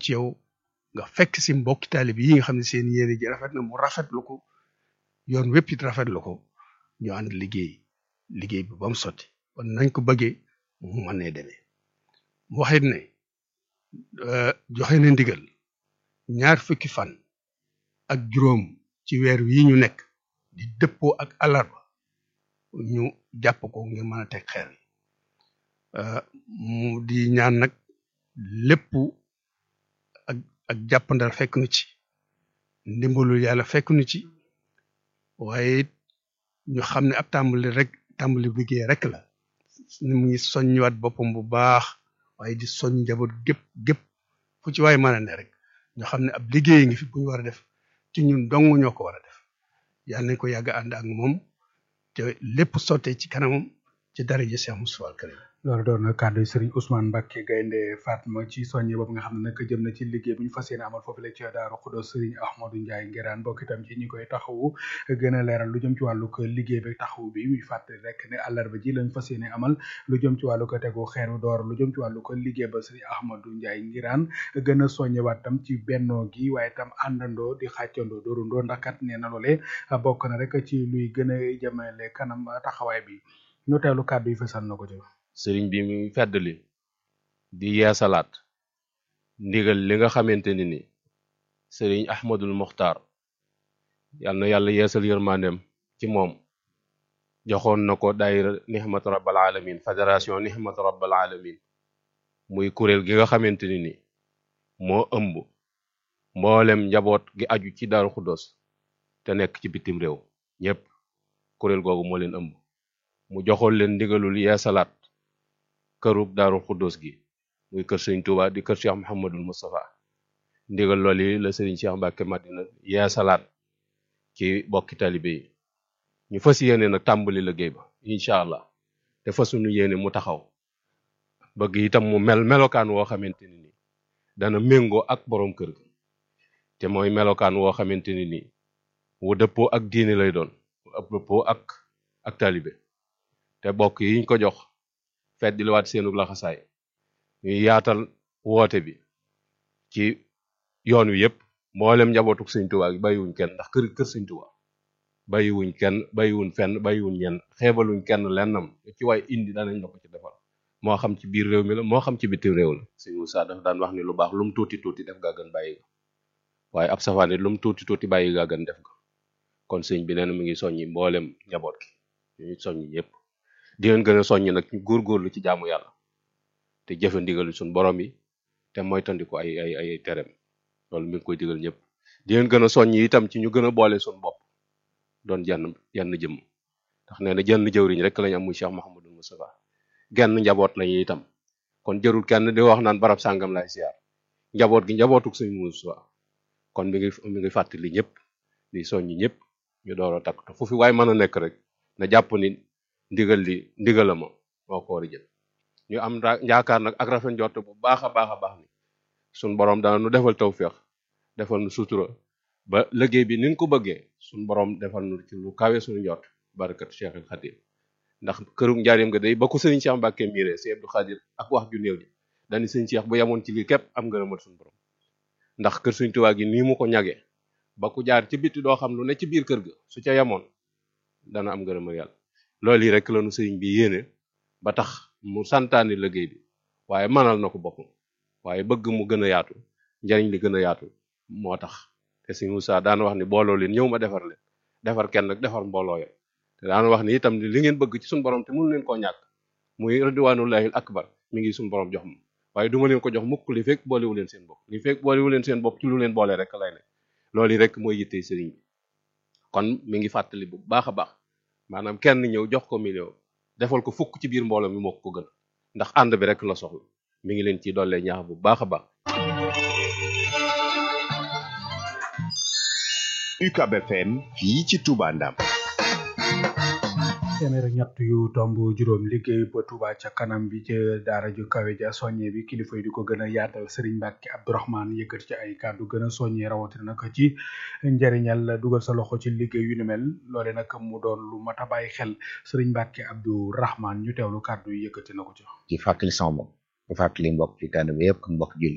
ci yow nga fekk si mbokki taalib yi nga xam ne seen yéene ji rafet na mu rafetlu ko yoon wépp it rafetlu ko ñu ànd liggéey liggéey bi ba mu sotti kon nañ ko bëggee mu mën nee demee mu waxit ne joxe na ndigal ñaar fukki fan ak juróom ci weer wi ñu nekk di dëppoo ak alarba ñu jàpp ko ngir mën a teg xeer yi mu di ñaan nag lépp ak ak jàppandal fekk nu ci ndimbalul yàlla fekk nu ci waaye it ñu xam ne ab tàmbali rek tàmbali liggéey rek la ni mu ngi soññiwaat boppam bu baax waaye di soñ njaboot gépp gépp fu ci waaye mën a ne rek ñu xam ne ab liggéey ngi fi bu ñu war a def ci ñun dong ñoo ko war a def yàlla nañ ko yàgg ànd ak moom te lépp sottee ci kanamam ci daraja Cheikh Moustapha al Karim loolu doon na kàddu Serigne Ousmane Mbacke Gaynde Fatma ci soññe boobu nga xam ne nag jëm na ci liggéey bu ñu fas yéene amal foofu la ci Daaru Xudoos Serigne Ahmadou Ndiaye Ngiraan bokk itam ci ñi koy taxawu gën a leeral lu jëm ci wàllu ko liggéey bi taxawu bi muy fàttali rek ne àllarba ji lañ fas yéene amal lu jëm ci wàllu ko tegu xeeru door lu jëm ci wàllu ko liggéey ba Serigne Ahmadou Ndiaye Ngiraan gën a soññewaat tam ci bennoo gi waaye tam àndandoo di xàccandoo dóorundoo ndax kat nee na loolee bokk na rek ci luy gën a jëmale kanam taxawaay bi ñu teewlu kàddu yi fasal na ko ci sëriñ bi mi feddali di yeesalaat ndigal li nga xamante ni ni sëriñ ahmadul muxtaar yal na yàlla yeesal yërmandem ci moom joxoon na ko daayira nihmatu rabbal alamin fédération nihmatu rabbal alamin muy kuréel gi nga xamante ni ni moo ëmb mboolem njaboot gi aju ci Daaru Xuddoos te nekk ci bitim réew ñépp kuréel googu moo leen ëmb mu joxoon leen ndigalul yeesalaat kërub daaru xuddoos gi muy kër sëñ Tuuba di kër Cheikh Mouhamadul Moustapha ndigal loolu yi la sëriñ Cheikh Mbacke Madina yeesalaat ci bokki talibe yi ñu fas yéene nag tàmbali liggéey ba incha allah te fasuñu yéene mu taxaw bëgg itam mu mel melokaan woo xamante ni ni dana méngoo ak borom kër gi te mooy melokaan woo xamante ni ni wu dëppoo ak diine lay doon wu dëppoo ak ak talibe te bokk yiñ ko jox feddi liwaat seenu laxasaay ñuy yaatal woote bi ci yoon wi yëpp mboolem njabootuk sëñ Tuubaa gi bàyyiwuñ kenn ndax kër kër sëñ Tuubaa bàyyiwuñ kenn bàyyiwuñ fenn bàyyiwuñ ñenn xeebaluñ kenn lennam ci waay indi danañ la ko ci defal moo xam ci biir réew mi la moo xam ci bitim réew la sëñ Moussa dafa daan wax ni lu baax lu mu tuuti tuuti def gaa gën bàyyi ga waaye ab safaan it lu mu tuuti tuuti bàyyi gaa gën def ga kon sëñ bi nee na mu ngi soññi mboolem njaboot gi ñu soññi ñëpp di leen gën a soññ nag ñu góorgóorlu ci jaamu yàlla te jëfe ndigal suñ borom yi te moytandiku ay ay ay terem loolu mi ngi koy digal ñëpp di leen gën a soññ itam ci ñu gën a boole suñ bopp doon jenn jenn jëmm ndax nee na jenn jëwriñ rek lañ am muy Cheikh Mouhamadou Moustapha genn njaboot lañu itam kon jërul kenn di wax naan barab sàngam lay siyaar njaboot gi njabootuk sëñ Moustapha kon mi ngi mi ngi fàttali ñëpp di soññ ñëpp ñu door a takk te fu fi waaye mën a nekk rek na jàpp ni ndigal li ndigala ma moo ko war a jël ñu am yaakaar nag ak rafet njort bu baax a baax a baax ni suñ borom dana nu defal tawféex defal nu sutura ba liggéey bi ni ko bëggee suñ borom defal nu ci lu kawe suñu njort barakat Cheikhul Khadim ndax kërug njaarim nga day ba ko sëriñ Cheikh Mbacke miire si Abdou Khadir ak wax ju néew ji dañu sëriñ Cheikh bu yemoon ci lii képp am ngërëmal suñu borom ndax kër Sëriñ Tuubaa gi nii mu ko ñagee ba ku jaar ci bitti doo xam lu ne ci biir kër ga su ca yemoon dana am ngërëmal yàlla loolu yi rek lañu sëriñ bi yéene ba tax mu santaani liggéey bi waaye mënal na ko boppam waaye bëgg mu gën a yaatu njariñ li gën a yaatu moo tax te sëriñ Moussa daana wax ni booloo leen ñëw ma defar leen defar kenn nag defar mbooloo ya te daana wax ni itam li ngeen bëgg ci suñu borom te mënu leen koo ñàkk muy ridwanullahil akbar mi ngi suñu borom jox ma waaye duma leen ko jox mukk li fekk boolewu leen seen bopp li fekk boolewu leen seen bopp ci lu leen boole rek lay ne loolu yi rek mooy yittey sëriñ bi kon mi ngi fàttali bu baax a baax maanaam kenn ñëw jox ko million defal ko fukk ci biir mbooloo mi moo ko gën ndax ànd bi rek la soxla mi ngi leen ci dollee ñaax bu baax a baax UCAB FM fii ci Touba Ndam téeméer ak ñett yu tomb juróom liggéey ba Touba ca kanam bi ca daara ju kawe ja soññe bi kilifa yi di ko gën a yaatal Serigne Mbacke Abdourahmane yëkkat ci ay kàddu gën a soññee rawatina nag ci njëriñal dugal sa loxo ci liggéey yu ni mel loole nag mu doon lu mat a bàyyi xel Serigne Mbacke Abdourahmane ñu teewlu kàddu yi yëkkati na ko ci. ci fàttali sama bopp di fàttali mbokk ci tànn bi yëpp ak mbokk jullit yëpp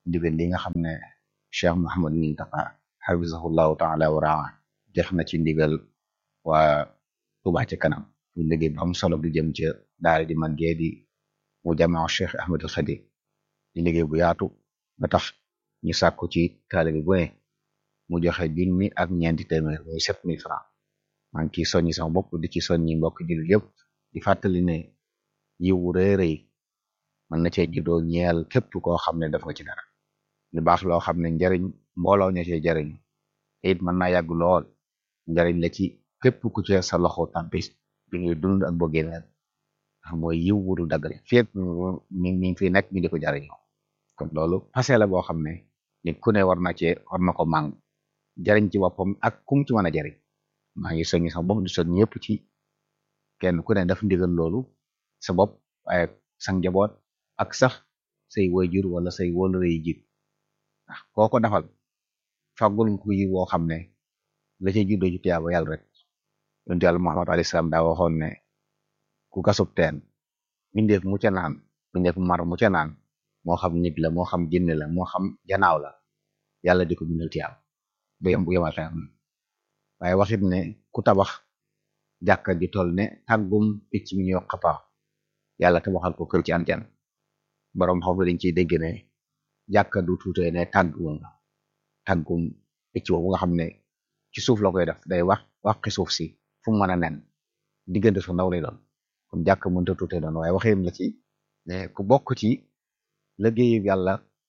ndigal li nga xam ne Cheikh Mouhamad Muntaqa hafizahullahu taala wa raa jox na ci ndigal waa Touba ci kanam ñu liggéey bu am solo di jëm ca daara di màggee di mu jamaa Cheikh Ahmadul Xadim di liggéey bu yaatu ba tax ñu sàkku ci taalibe bu ne mu joxe junni ak ñeenti téeméer muy sept mille francs maa ngi ciy soññi sama bopp di ci soññi mbokk jullit yëpp di fàttali ne yiwu rëy rëy mën na cee juddoo ñeel képp koo xam ne def nga ci dara lu baax loo xam ne njariñ mbooloo ña cee jariñ te it mën naa yàgg lool njariñ la ci képp ku ci sa loxo tampis bi ngay dund ak boo génneel ndax mooy yiw wudu daggale fépp mi mi ngi fi nekk ñu di ko jariñoo kon loolu passé la boo xam ne nit ku ne war na cee war na ko màng jariñ ci boppam ak kum ci mën a jariñ maa ngi soññi sama bopp di soññ ñëpp ci kenn ku ne def ndigal loolu sa bopp waaye sa njaboot ak sax say waajur wala say wóolare yi jiit ndax koo ko defal fàggul ko yi woo xam ne la ca juddoo ci tiyaaba yàlla rek yonent yàlla Muhammad alayhi salaam daa waxoon ne ku gasub teen mindeef mu ca naan mindeef mar mu ca naan moo xam nit la moo xam jinne la moo xam janaaw la yàlla di ko bindal tiyaaba bu yem bu yemal xeam waaye waxit ne ku tabax jàkka ji toll ne tàggum picc mi ñuy wax xapaax yàlla tabaxal ko kër ci anten boroom xam dañ ciy dégg ne jàkka du tuutee ne tàggum la tàggum picc boobu nga xam ne ci suuf la koy def day wax waxi suuf si fu mu mën a nen diggante su ndaw lay doon kon jàkka mënta tuutee doon waaye waxin la ci ne ku bokk ci liggéeyu yàlla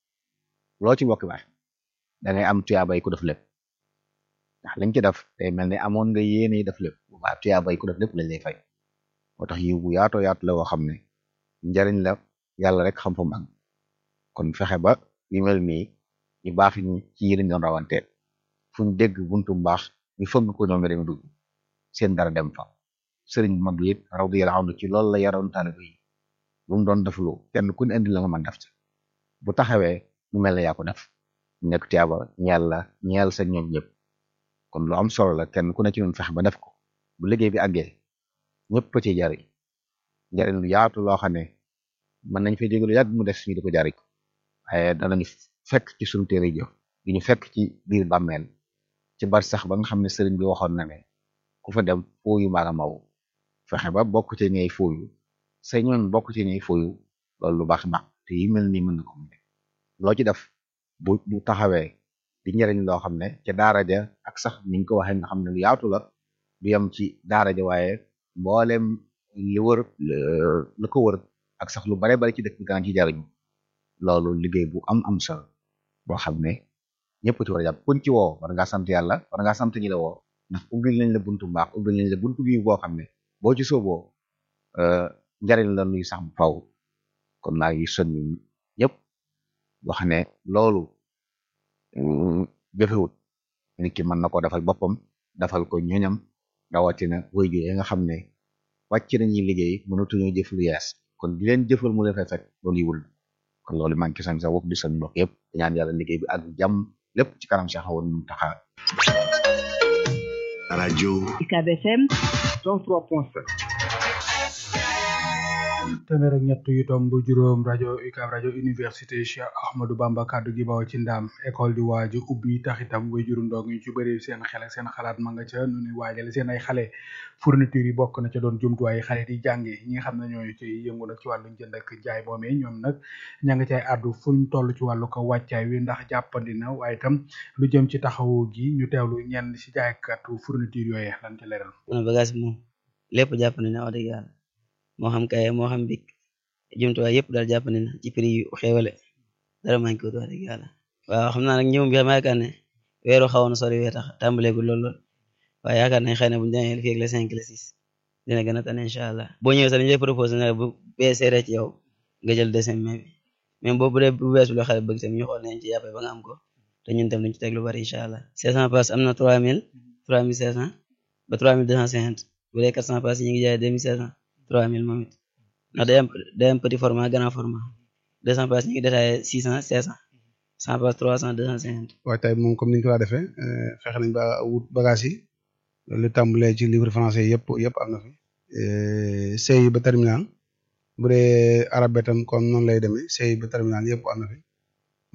loo ci bokk baax da ngay am tuyaabay ku def lépp ndax lañ ci def day mel ne amoon nga yéene def lépp bu baax tuyaabay ku def lépp lañ lay fay moo tax yiw bu yaatoo yaatu la woo xam ne njariñ la yàlla rek xam fa mag kon fexe ba yu mel nii ñu baax ñi ci yi lañ doon rawante fu ñu dégg buntu mbaax ñu fëgg ko ñoom nga dem dugg seen dara dem fa sëriñ bu mag bi it radiyallahu anhu ci loolu la yaroon taalibe yi bu mu doon def lu kenn ku ne indi la nga mën def ci bu taxawee mu mel ne yaa ko def nekk tiyaaba ñeel la ñeel sa ñoom ñëpp kon lu am solo la kenn ku ne ci ñun fexe ba def ko bu liggéey bi àggee ñëpp ci jariñ njariñ lu yaatu loo xam ne mën nañ fay dégg lu yàgg mu def suñu di ko jariñ waaye danañu fekk ci suñu téere jëf di ñu fekk ci biir bàmmeel ci bar sax ba nga xam ne sëriñ bi waxoon na ne ku fa dem fooyu maa nga maw fexe ba bokk ci ñey fooyu say ñoon bokk ci ñey fooyu loolu lu baax baax te yi mel nii mën na ko mu loo ci def bu bu taxawee di njariñ loo xam ne ca daara ja ak sax niñ ko waxee nga xam ne lu yaatu la du yem ci daara ja waaye mboolem li wër la ko wër ak sax lu bare bari ci dëkk bi daan ci jariñu loolu liggéey bu am am solo boo xam ne ñëpp ci war a jàpp kuñ ci woo war ngaa sant yàlla war ngaa sant ñi la woo ndax ubbil nañ la buntu mbaax ubbil nañ la buntu bi boo xam ne boo ci sooboo njariñ la luy sax bu faw kon maa ngi soññi ñëpp wax ne loolu jëfewut nit ki mën na ko defal boppam defal ko ñoñam rawatina woy gi nga xam ne wàcc nañuy liggéey mënatuñoo jëf lu yees kon di leen jëfal mu leen fay fekk loolu yiwul kon loolu maa ngi sañ sa bopp di sañ mbokk yëpp di ñaan yàlla liggéey bi ak jàmm lépp ci kanam Cheikh Awa Mountakha rajo UCAB FM 103.7 téeméer ak ñett yu tomb juróom rajo UCAB rajo université Cheikh Ahmadou Bamba kaddu gi bawo ci ndaam école di waaju ubbi tax itam way juru ndong ñu ci bëri seen xel ak seen xalaat ma nga ca nu ni waajale seen ay xale fourniture yi bokk na ca doon jumtuwaay xale di jànge ñi nga xam ne ñooy ci yëngu nag ci wàllu jënd ak jaay moomee ñoom nag ña nga cay àddu fuñ toll ci wàllu ko wàccaay wi ndax jàppandi na waaye itam lu jëm ci taxawu gi ñu teewlu ñenn ci jaaykatu fourniture yooyee lan ci leeral mën bagage bi moom lépp jàppandi na wax dëgg yàlla moo xam kaye moo xam bik jumtuwaay yëpp daal jàppandi na ci prix yu xéewale dara manqué wut wax dëgg yàlla waaw xam naa nag ñëwum bi xam yaakaar ne weeru xawoon na sori wee tax tàmbaleegul lool lool waaye yaakaar nañ xëy na buñu demee fii ak le cinq le six dina gën a tane incha allah boo ñëwee sax dañu lay proposé ne bu bee seeree ci yow nga jël deuxième mai bi même boobu dee bu bees bu loo xale bëgg tam ñu xool nañ ci yàppee ba nga am ko te ñun tam dañ ci teg lu bari incha allah cinq cent pass am na trois mille trois mille cinq cent ba trois mille deux cent cinquante bu dee quatre cent pass yi ñu ngi jaay deux mille cinq cent trois mille moom it ndax day am day am petit format grand format deux cent pass ñu ngi détaillé six cent cinq cent cent pass trois cent deux cent cinquante waaye tey moom comme ni ñu ko daa defee fexe nañ ba wut bagage yi lu tàmbalee ci livre français yëpp yëpp am na fi CI ba terminal bu dee arabe tam comme noonu lay demee CI ba terminal yëpp am na fi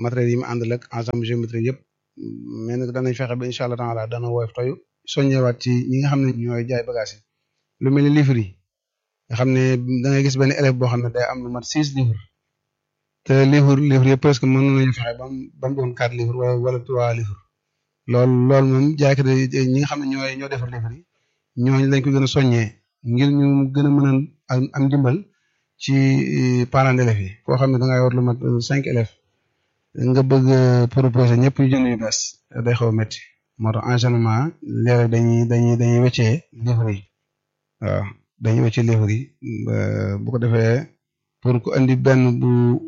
matériels yi mu àndal ak ensemble géométrique yëpp mais nag danañ fexe ba incha allah taala dana woyof toyu soññewaat ci ñi nga xam ne ñooy jaay bagage yi lu mel ni livre yi nga xam ne da ngay gis benn élève boo xam ne day am lu mat six livres te livre livre yëpp presque mën nañu fexe ba mu ba mu doon quatre livres wala wala trois livres loolu loolu moom jaaykat yi ñi nga xam ne ñooy ñoo defar livre yi ñooñu lañ ko gën a soññee ngir ñu gën a mën a am dimbal ci parents d'élèves yi koo xam ne da ngay war lu mat cinq élèves nga bëgg proposer ñëpp ñu jënd yu bees day xaw a métti moo tax enchaînement léeg dañuy dañuy dañuy weccee livre yi waaw dañuy weccee livre yi bu ko defee pour ku andi benn bu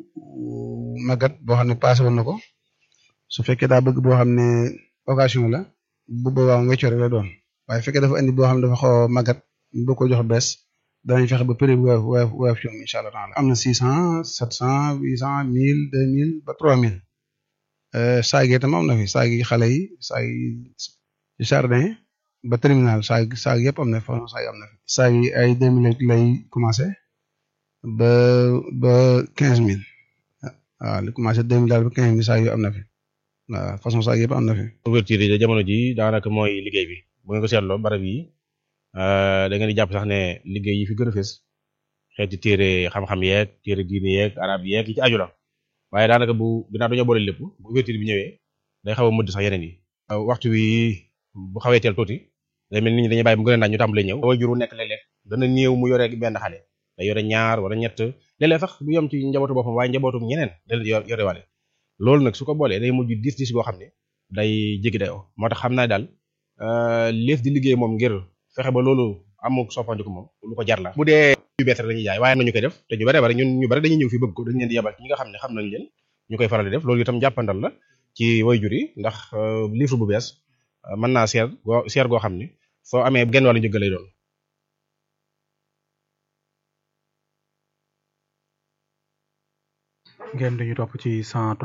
magat boo xam ne passé woon na ko su fekkee daa bëgg boo xam ne occasion la bu boobaa mu weccoo rek la doon waaye fekkee dafa andi boo xam ne dafa xaw a magat ñu bëgg ko jox bees danañ fexe ba prix bu woyof woyof woyof ci moom incha allah taala am na six cent sept cent huit cent mille deux mille ba trois mille saag yi tam am na fi saag yi xale yi saag yi jardin ba terminal saag saag yëpp am na fi façon saag am na fi saag yi ay deux mille lay commencé ba ba quinze mille waaw li commencé deux mille daal ba quinze mille saag yu am na fi waaw façon saag yëpp am na fi. ouverture yi jamono ji daanaka mooy liggéey bi bu ngeen ko seetloo barab yi da ngeen di jàpp sax ne liggéey yi fi gën a fës xeeti téere xam-xam yeeg téere diine yeeg arab yeeg yi ci aju la waaye daanaka bu ginnaaw dañoo boole lépp bu ouverture bi ñëwee day xaw a mëdd sax yeneen yi. waxtu wi bu xawee teel tuuti day mel ni nit ñi dañuy bàyyi mu gën a naaj ñu tàmbalee ñëw. waajur wu nekk léeg-léeg dana néew mu yore benn xale day yore ñaar wala ñett léeg-léeg sax du yem ci njabootu boppam waaye njabootu ñeneen da leen yore wale loolu nag su ko boolee day mujj dis dis goo xam ne day jéggi dayoo moo tax xam naa daal leef di liggéey moom ngir fexe ba loolu amuk soppandiku moom lu ko jar la bu dee yu bees rek la ñuy jaay waaye nañu koy def te ñu bare bare ñun ñu bare dañuy ñëw fi bëgg ko dañu leen di yebal ñi nga xam ne xam nañ leen ñu koy faral di def loolu itam jàppandal la ci wayjur yi ndax livre bu bees mën naa seer goo seer goo xam ne soo amee genn wàllu njëgg lay doon ngeen dañu topp ci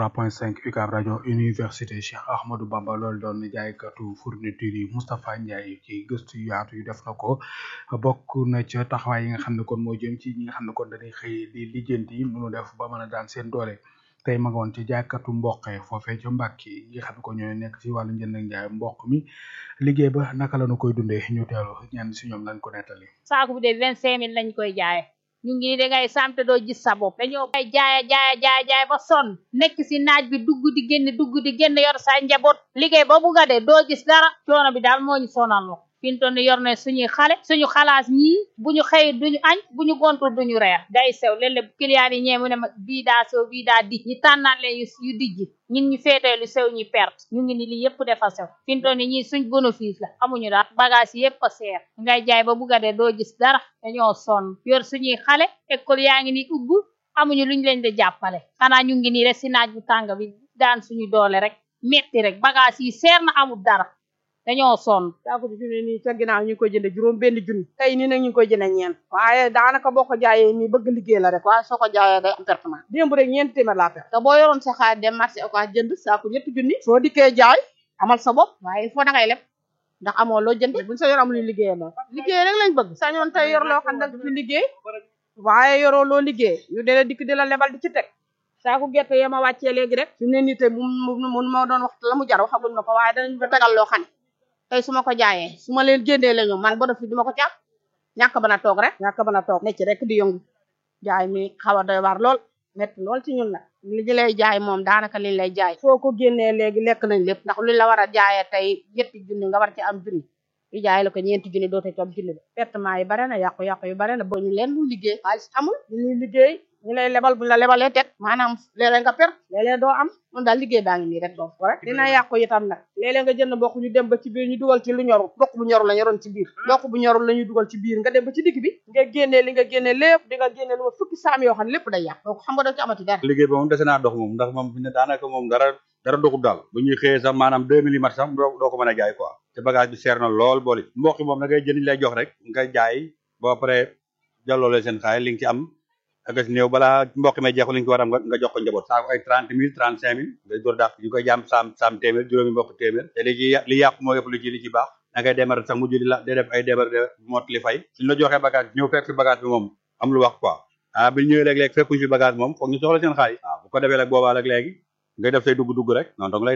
103.5 UCAB rajo université Cheikh Ahmadou Bamba loolu doon jaaykatu fourniture yi Moustapha Ndiaye ci gëstu yu yaatu yu def na ko bokk na ca taxawaay yi nga xam ne kon moo jëm ci ñi nga xam ne kon dañuy xëy di lijjanti mënu def ba mën a daan seen doole tey ma nga woon ci jaaykatu mboq foofee ca Mbàkke yi nga xam ne ko ñooy nekk ci wàllu njënd ak njaay mboq mi liggéey ba naka la ñu koy dundee ñu teelu ñenn si ñoom lañ ko nettali. saako bu dee vingt cinq mille lañ koy jaaye ñu ngi da ngay samte doo gis sa bopp dañoo bay jaaya jaaya jaaya jaay ba sonn nekk si naaj bi dugg di génn dugg di génn yor sa njaboot liggéey ba bugga dee doo gis dara coono bi daal moo ñu sonal lo fi mu toll nii yor na suñuy xale suñu xalaas ñii bu ñu xëy duñu añ bu ñu gontul duñu reer day sew léeg-léeg client yi ñee mu ne ma bii daa sew bii daa dij ñi tànnaat leen yu dijji ñun ñu féetee lu sew ñu perte ñu ngi ni li yëpp dafa sew fi mu toll nii ñii suñ bénéfice la amuñu daal bagage yi yëpp a seer ngay jaay ba bugga dee doo gis dara dañoo sonn yor suñuy xale école yaa ngi ni ubbu amuñu luñ leen di jàppale xanaa ñu ngi nii rek si naaj bu tàng bi daan suñu doole rek metti rek bagage yi seer na amul dara dañoo sonn saako bi fi mu ne nii ca ginnaaw ñu ngi koy jënde juróom benn junni tey nii nag ñu ngi koy jënde ñeent waaye daanaka boo ko jaayee nii bëgg liggéey la rek waaye soo ko jaayee day am pertement démb rek ñeenti téeméer laa perte te boo yoroon sa xaalis dem marché oka jënd saako ñetti junni soo dikkee jaay amal sa bopp waaye il faut da ngay leb ndax amoo loo jënd buñ sa yor am luy liggéey lool liggéey rek lañ bëgg sañoon tey yor loo xam ne ci liggéey waaye yoroo loo liggéey ñu dee dikk di la lebal di ci teg saako gerte yee ma wàccee léegi rek fi mu ne nii tey mu mun moo doon wax la mu jar waxaguñ ma ko waaye danañ ba tegal loo xam ne tey su ma ko jaayee su ma leen génnee la ñu man ba def fi duma ko caab ñàkk ba na toog rek ñàkk ba na toog ne ci rek di yëngu jaay mi xaw a doy waar lool metti lool ci ñun la li ñu lay jaay moom daanaka liñ lay jaay soo ko génnee léegi lekk nañ lépp ndax luñ la war a jaayee tey ñetti junni nga war ci am junni yu jaay la ko ñeenti junni doote ci am junni ba pertement yi bare na yàqu-yàqu yu bare na ba ñu leen lu liggéey xaalis amul ñu ñuy liggéey ñu lay lebal buñ la lebalee teg maanaam léeg-léeg nga per léeg-léeg doo am mun daal liggéey baa ngi nii rek doo ko rek dina yàqu itam nag léeg-léeg nga jënd mboq ñu dem ba ci biir ñu dugal ci lu ñorul mboq bu ñorul la ñoroon ci biir mboq bu ñorul la ñuy dugal ci biir nga dem ba ci digg bi nga génnee li nga génnee lépp di nga génnee lu ma fukki saam yoo xam ne lépp day yàq donc xam nga doo ci amati dara liggéey ba moom dese naa dox moom ndax moom fi ne daanaka moom dara dara doxul daal bu ñuy xëyee sax maanaam deux millimètres sax doo ko mën a jaay quoi te bagage bi seer na lool booli mboq moom da ngay jënd lay jox rek nga jaay boo pare jàlloole seen xaay li nga ci am ak si néew balaa mboq may jeexul li nga ci war a am nga jox ko njaboot saako ay trente mille trente cinq mille ngay door dàq ñu koy jaam saam saam téeméer juróomi mboq téeméer te li ci li yàqu moo yëpp lu ci li ci baax da ngay démarrer sax mujj di la day def ay démarrer mot li fay suñ la joxee bagage ñëw fekk fi bagage bi moom am lu wax quoi ah bi ñëwee léeg-léeg fekkuñ fi bagage moom foog ñu soxla seen xaalis waaw bu ko defee nag boobaa nag léegi ngay def say dugg-dugg rek noonu dong lay